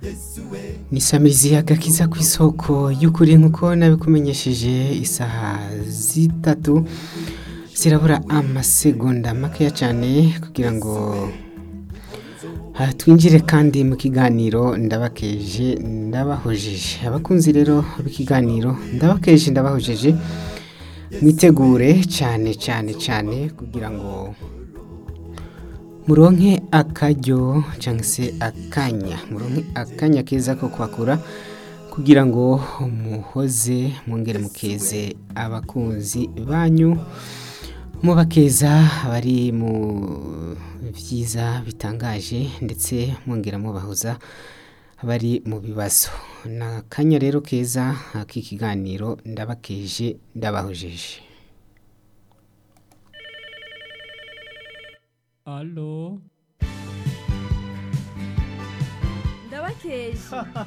ni samirizi agakiza ku isoko y'ukuri nk'uko nabikumenyesheje isaha zitatu zirabura amasegonda makeya cyane kugira ngo aha twinjire kandi mu kiganiro ndabakeje ndabahojeje abakunzi rero b'ikiganiro ndabakeje ndabahojeje mwitegure cyane cyane cyane kugira ngo muronke akaryo cyangwa se akanya muronke akanya keza ko kwakura kugira ngo muhoze mwongere mukeze abakunzi banyu mubakeza bari mu byiza bitangaje ndetse mwongera mubahoza bari mu bibazo ni akanya rero keza k'ikiganiro ndabakeje ndabahojeje Alo ndabakeje